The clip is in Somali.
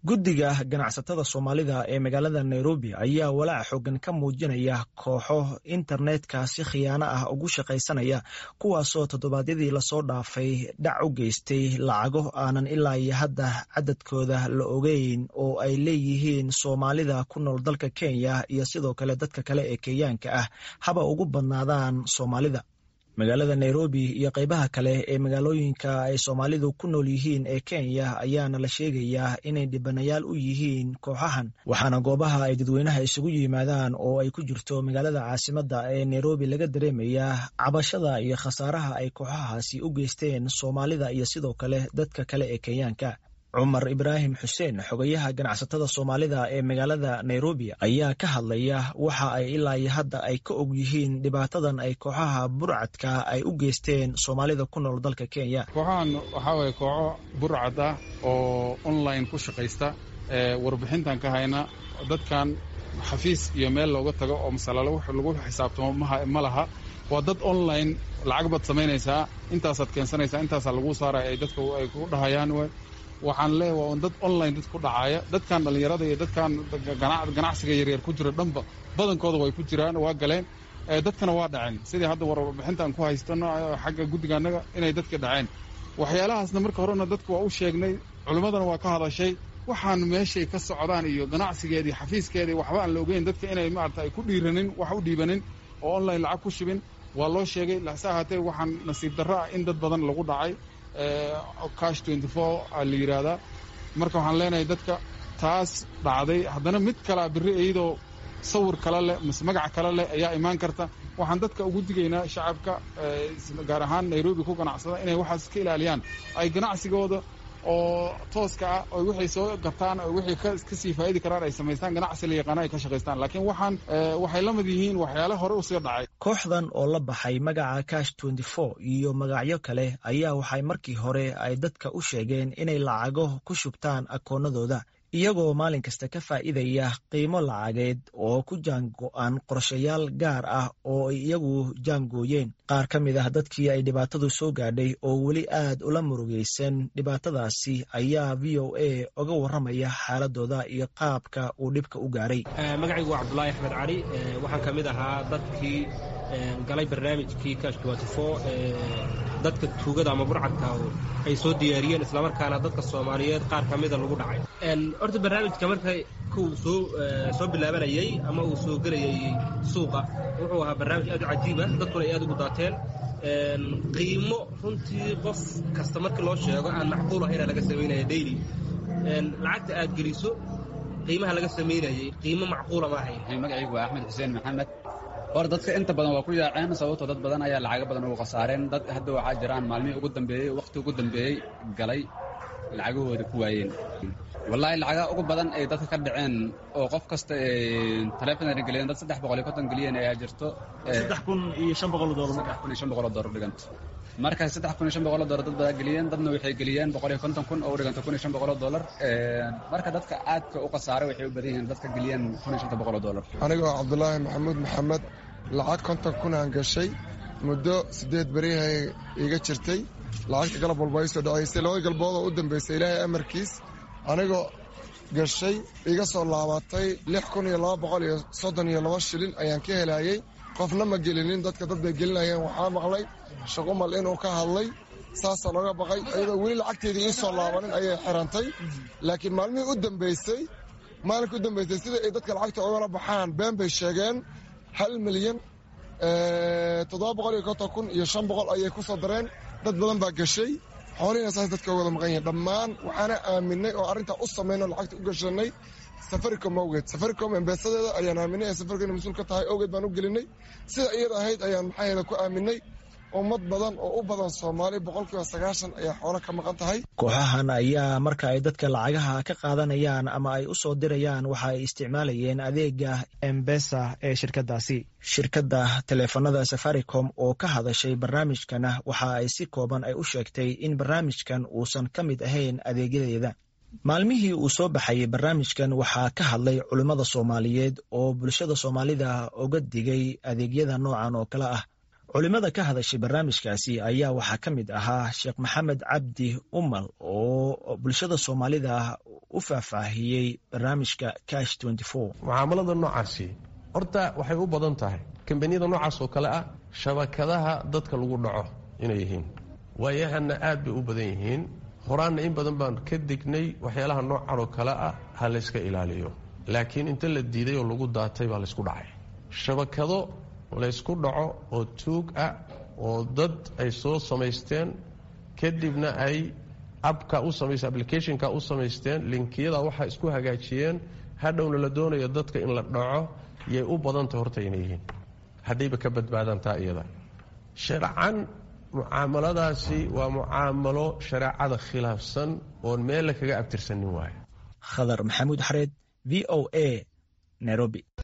guddiga ganacsatada soomaalida ee magaalada nairobi ayaa walaac xoogan ka muujinaya kooxo internetka si khiyaano ah ugu shaqaysanaya kuwaasoo toddobaadyadii lasoo dhaafay dhac u geystay lacago aanan ilaa iyo hadda cadadkooda la ogeyn oo ay leeyihiin soomaalida ku nool dalka kenya iyo sidoo kale dadka kale ee kenyaanka ah haba ugu badnaadaan soomaalida magaalada nairobi iyo qaybaha kale ee magaalooyinka ay soomaalidu ku nool yihiin ee kenya ayaana la sheegayaa inay dhibanayaal u yihiin kooxahan waxaana goobaha ay dadweynaha isugu yimaadaan oo ay ku jirto magaalada caasimadda ee nairobi laga dareemayaa cabashada iyo khasaaraha ay kooxahaasi u geysteen soomaalida iyo sidoo kale dadka kale ee kenyaanka cumar ibraahim xuseen xogayaha ganacsatada soomaalida ee magaalada nairobi ayaa ka hadlaya waxa ay ilaa iyo hadda ay ka og yihiin dhibaatadan ay kooxaha burcadka ay u geysteen soomaalida ku nool dalka kenya kooxahan waxaa waye kooxo burcad ah oo online ku shaqaysta warbixintan ka hayna dadkan xafiis iyo meel looga tago oo masalalo lagu xisaabtamo ma laha waa dad online lacag baad samaynaysaa intaasaad keensanaysaa intaasaa lagu saaraya ay dadka ay ku dhahayaan waxaan leeyahay waa dad online dad ku dhacaaya dadkan dhallinyarada iyo dadkan ganacsiga yaryar ku jira dhanba badankooda way ku jiraan waa galeen dadkana waa dhaceen sidii hadda warbixintaan ku haystano xagga guddiga annaga inay dadka dhaceen waxyaalahaasna marka horena dadka waa u sheegnay culimmadana waa ka hadashay waxaan meeshay ka socdaan iyo ganacsigeedii xafiiskeedii waxba aan la ogeyn dadka inay maarata ay ku dhiiranin wax u dhiibanin oo online lacag ku shibin waa loo sheegay lase ahaatee waxaan nasiib darro ah in dad badan lagu dhacay cash twenty four aa la yidhaahdaa marka waxaan leenahay dadka taas dhacday haddana mid kalea berri iyadoo sawir kale leh mise magac kale leh ayaa imaan karta waxaan dadka ugu digaynaa shacabka gaar ahaan nairobi ku ganacsada inay waxaas ka ilaaliyaan ay ganacsigooda oo tooska ah oo wixay soo gartaan oo wixii ka sii faa'idi karaan ay samaystaan ganacsi la yaqaana ay ka shaqaystaan laakiin waxaan waxay la mid yihiin waxyaale hore usii dhacay kooxdan oo la baxay magaca cash twenty four iyo magacyo kale ayaa waxay markii hore ay dadka u sheegeen inay lacago ku shubtaan akoonnadooda iyagoo maalin kasta ka faa'iidaya qiimo lacageed oo ku jaango-an qorshayaal gaar ah oo ay iyagu jaangooyeen qaar ka mid ah dadkii ay dhibaatadu soo gaadhay oo weli aad ula murugaysan dhibaatadaasi ayaa v o a oga warramaya xaaladooda iyo qaabka uu dhibka u gaaray magacaygu waa cabdulaahi axmed cali waxaan ka mid ahaa dadkii galay barnaamijkii kash dadka tuugada ama burcadka ay soo diyaariyeen islamarkaana dadka soomaaliyeed qaar ka mida lagu dhacay horta barnaamijka marka kuu soo soo bilaabanayey ama uu soo gelayay suuqa wuxuu ahaa barnaamij aad u cajiib ah dadkuna ay aad ugu daateen qiimo runtii qof kasta markii loo sheego aan macquul ahayna laga samaynaya daily lacagta aad geliso qiimaha laga samaynayey qiimo macquula ma ahayn magacaygu waa axmed xuseen maxamed hor dadka inta badan waa ku yaaceen sababtoo dad badan ayaa lacago badan ugu khasaareen dad hadda waxaa jiraan maalmihii ugu dambeeyey wakhti ugu dambeeyey galay lacagahooda ku waayeen wallaahi lacagaa ugu badan ay dadka ka dhaceen oo qof kasta taleefonana geliyeen dad saddex boqol iyo konton geliyeen ayaa jirto saddex kun iyo shan boqol doolar saddex kun iyo shan boqol oo doolar dhiganto marka saddex kun iyo shan boqol oo doolar dad badaa geliyeen dadna waxay geliyeen boqol iyo konton kun oo u dhiganta kun iyo shan boqol oo doolar marka dadka aadka u khasaaray waxay u badan yihiin dadka geliyeen kun iyo shanta boqol oo doolar anigoo cabdulaahi maxamuud maxamed lacag konton kun aan gashay muddo siddeed berihay iga jirtay lacagta galab walba ay soo dhacaysay labada galbood oo u dambaysay ilaahay amarkiis anigoo gashay iga soo laabatay lix kun iyo laba boqol iyo soddon iyo laba shilin ayaan ka helayey qofna ma gelinin dadka dad bay gelinayeen waxaa maqlay shaqumal inuu ka hadlay saasaa looga baqay iyadoo weli lacagteedii ii soo laabanin ayay xirantay laakiin maalmihii u dambaysay maalinka u dambaysay sida ay dadka lacagta ogala baxaan been bay sheegeen hal milyan toddoba boqol iyo konton kun iyo shan boqol ayay ku soo dareen dad badan baa gashay xoolihiina saas dadka wada maqan yihiin dhammaan waxaana aaminay oo arrintaa u samaynoo lacagta u gashanay safaricom awgeed safaricom embeesadeeda ayaan aaminay ee safaricom inay mas-uul ka tahay awgeed baan u gelinay sida iyada ahayd ayaan maxaaheeda ku aaminay ummad badan oo u badan soomaali boqolkiiba sagaashan ayaa xoolo ka maqan tahay kooxahan ayaa marka ay dadka lacagaha ka qaadanayaan ama ay u soo dirayaan waxa ay isticmaalayeen adeega embesa ee shirkadaasi shirkadda taleefanada safaricom oo ka hadashay barnaamijkana waxa ay si kooban ay u sheegtay in barnaamijkan uusan ka mid ahayn adeegyadeeda maalmihii uu soo baxayay barnaamijkan waxaa ka hadlay culimmada soomaaliyeed oo bulshada soomaalida uga digay adeegyada noocan oo kale ah culimada ka hadashay barnaamijkaasi ayaa waxaa ka mid ahaa sheekh maxamed cabdi umal oo bulshada soomaalida u faahfaahiyey barnaamijka cash mucaamalada noocaasi horta waxay u badan tahay kambaniyada noocaas oo kale ah shabakadaha dadka lagu dhaco inay yihiin waayahana aad bay u badan yihiin horaanna in badan baan ka dignay waxyaalaha noocan oo kale ah ha layska ilaaliyo laakiin inta la diiday oo lagu daatay baa laysku dhacay shabakado laysku dhaco oo tuug ah oo dad ay soo samaysteen kadibna ay abka u samayst applicationka u samaysteen linkiyada waxaa isku hagaajiyeen hadhowna la doonayo dadka in la dhaco yay u badantah horta inay yihiin haddayba ka badbaadaan taa iyada sharcan mucaamaladaasi waa mucaamalo shareecada khilaafsan oon meella kaga abtirsanin waayo khadar maxamuud xareed v o a nairobi